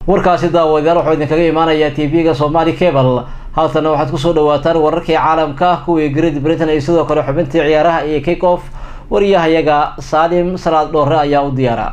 warkaasi daawadayaal wuxuu idinkaga imaanayaa t v-ga somali cable haltana waxaad kusoo dhawaataan wararkii caalamka kuwii great britain iyo sidoo kale xubintii ciyaaraha iyo kick off wariyahayaga saalim salaad dhoore ayaa u diyaara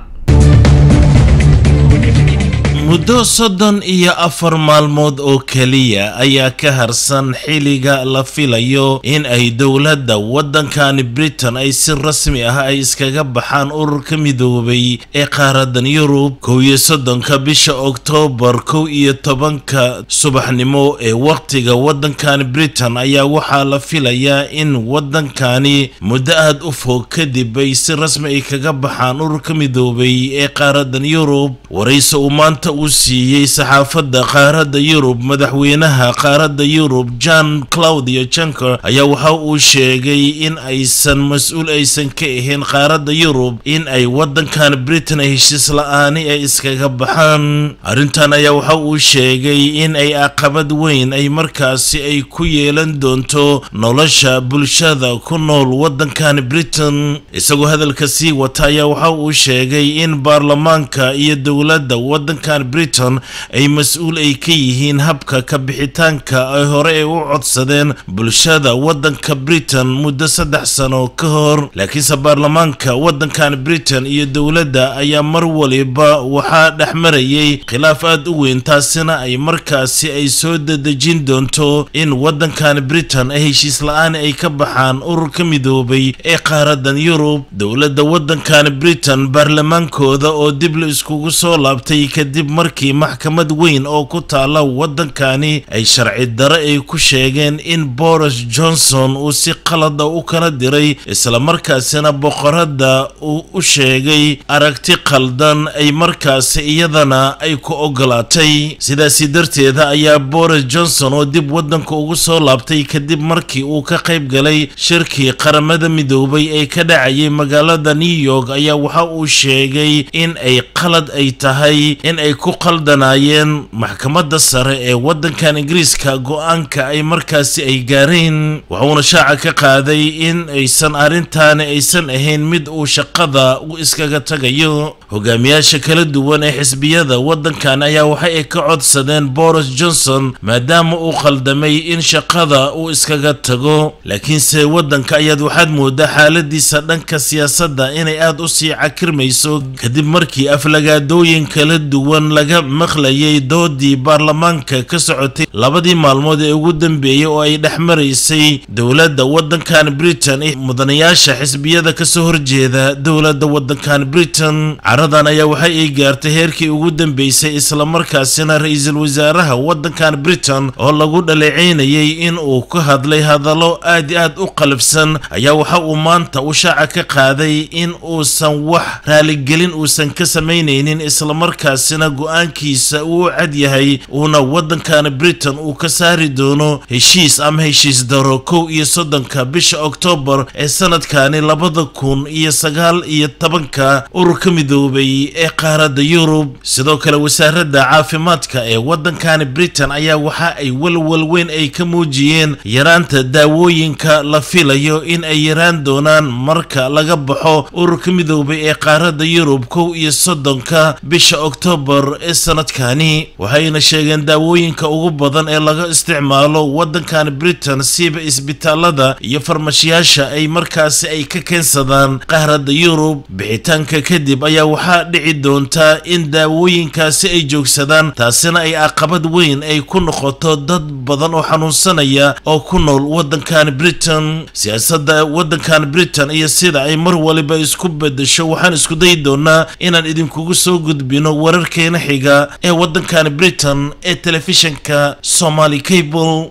muddo soddon iyo afar maalmood oo keliya ayaa ka harsan xilliga la filayo in ay dowladda waddankani britain ay si rasmi ah ay iskaga baxaan ururka midoobay ee qaaradan yurub kow iyo soddonka bisha oktoobar kow iyo tobanka subaxnimo ee wakhtiga waddankani britain ayaa waxaa la filayaa in waddankani muddo aad u fog kadib ay si rasmi ay kaga baxaan ururka midoobay ee qaaradan yurub warayse uu maanta uu siiyey saxaafadda qaaradda yurub madaxweynaha qaaradda yurub john claudio junker ayaa waxa uu sheegay in aysan mas-uul aysan ka ahayn qaaradda yurub in ay waddankan britain heshiis la-aani ay iskaga baxaan arrintan ayaa waxa uu sheegay in ay caqabad weyn ay markaasi ay ku yeelan doonto nolosha bulshada ku nool waddankan britain isagoo hadalka sii wata ayaa waxa uu sheegay in baarlamaanka iyo dowladda waddankan britain ay mas-uul ay ka yihiin habka ka bixitaanka ay hore ay u codsadeen bulshada waddanka britain muddo saddex sano ka hor laakiinse baarlamaanka waddankan britain iyo dowladda ayaa mar waliba waxaa dhex marayay khilaaf aad u weyn taasina ay markaasi ay soo dadejin doonto in waddankan britain ay heshiis la-aan ay ka baxaan ururka midoobay ee qaaradan yurub dowladda waddankan britain baarlamaankooda oo dib la iskugu soo laabtay kadib markii maxkamad weyn oo ku taala waddankani ay sharci dare ay ku sheegeen in boris johnson uu si qalada u kala diray islamarkaasina boqoradda uu u sheegay aragti qaldan ay markaasi iyadana ay ku ogolaatay sidaasi darteeda ayaa boris johnson oo dib waddanka ugu soo laabtay kadib markii uu ka qayb galay shirkii qaramada midoobay ee ka dhacayay magaalada new york ayaa waxa uu sheegay in ay qalad ay tahay in ay ku qaldanaayeen maxkamadda sare ee waddankan ingiriiska go-aanka ay markaasi ay gaareen wuxuuna shaaca ka qaaday in aysan arrintaani aysan ahayn mid uu shaqada u iskaga tagayo hogaamiyaasha kala duwan ee xisbiyada waddankan ayaa waxa ay ka codsadeen boris johnson maadaama uu qaldamay in shaqada uu iskaga tago laakiinse waddanka ayaad waxaad moodaa xaaladiisa dhanka siyaasadda inay aada u sii cakirmayso kadib markii aflagaadooyin kala duwan laga maqlayay doodii baarlamaanka ka socotay labadii maalmood ee ugu dambeeyey oo ay dhex maraysay dowladda waddankan britain mudanayaasha xisbiyada kasoo horjeeda dowladda waddankan britain caradan ayaa waxa ay gaartay heerkii ugu dambeysay islamarkaasina ra-iisul wasaaraha waddankan britain oo lagu dhaleeceynayay in uu ka hadlay hadallo aad i aad u qalifsan ayaa waxa uu maanta u shaaca ka qaaday in uusan wax raaligelin uusan ka samaynaynin islamarkaasina go-aankiisa uu u cad yahay uuna waddankan britain uu ka saari doono heshiis ama heshiis daro kow iyo soddonka bisha oktoobar ee sanadkani labada kun iyo sagaal iyo tobanka ururka midoobay ee qaaradda yurub sidoo kale wasaaradda caafimaadka ee waddankani britain ayaa waxa ay walwal weyn ay ka muujiyeen yaraanta daawooyinka la filayo in ay yaraan doonaan marka laga baxo ururka midoobay ee qaaradda yurub kow iyo soddonka bisha oktoobar ee sanadkani waxayna sheegeen daawooyinka ugu badan ee laga isticmaalo waddankan britain siiba isbitaalada iyo farmashiyaasha ay markaasi ay ka keensadaan qaaradda yurub bixitaanka kadib ayaa waxaa dhici doontaa in daawooyinkaasi ay joogsadaan taasina ay caqabad weyn ay ku noqoto dad badan oo xanuunsanaya oo ku nool waddankan britain siyaasadda waddankan britain iyo sida ay mar waliba isku bedesho waxaan isku dayi doonaa inaan idinkugu soo gudbino wararkeena xiga ee waddankan britain ee telefishinka somali cable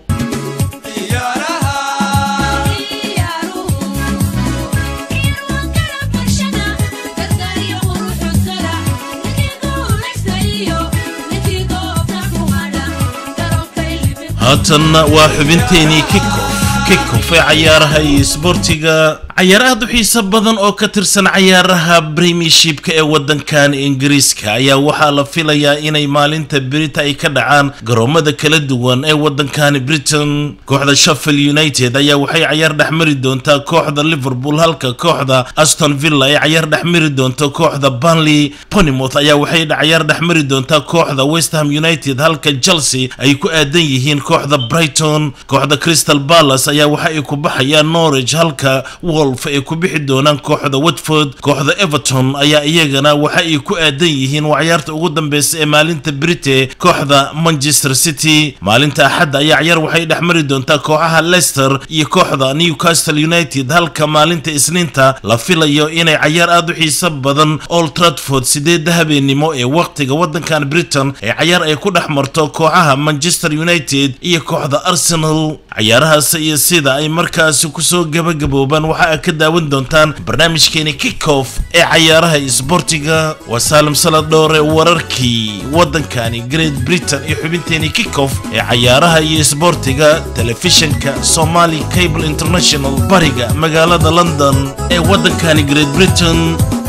haatanna waa xubinteenii kikof kikof ee cayaaraha iyo isboortiga cayaar aad u xiiso badan oo ka tirsan cayaaraha premiershipka ee wadankan ingiriiska ayaa waxaa la filayaa inay maalinta berita ay ka dhacaan garoomada kala duwan ee wadankan britain kooxda sheffield united ayaa waxay cayaar dhexmari doontaa kooxda liverpool halka kooxda aston villa ay cayaar dhexmari doonto kooxda banley ponymouth ayaa waxay cayaar dhexmari doontaa kooxda westham united halka chelsea ay ku aadan yihiin kooxda brighton kooxda crystal palace ayaa waxa ay ku baxayaan norwich halka wolf ay ku bixi doonaan kooxda watford kooxda everton ayaa iyagana waxa ay ku aadan yihiin waa cayaarta ugu dambeysa ee maalinta brite kooxda manchester city maalinta axadda ayaa cayaar waxay dhexmari doontaa kooxaha leicester iyo kooxda newcastle united halka maalinta isniinta la filayo inay cayaar aad u xiiso badan old tradford sideedda habeenimo ee waqtiga wadankan britain ee cayaar ay ku dhex marto kooxaha manchester united iyo kooxda arsenal cayaarahaas iyo sida ay markaasi kusoo gabagaboobaan waxa aad ka daawan doontaan barnaamijkeeni kickoff ee cayaaraha isboortiga waa saalim saladhoore wararkii wadankani great britain iyo xubinteeni kickoff ee cayaaraha iyo isboortiga telefishinka somali cable international bariga magaalada london ee wadankani great britain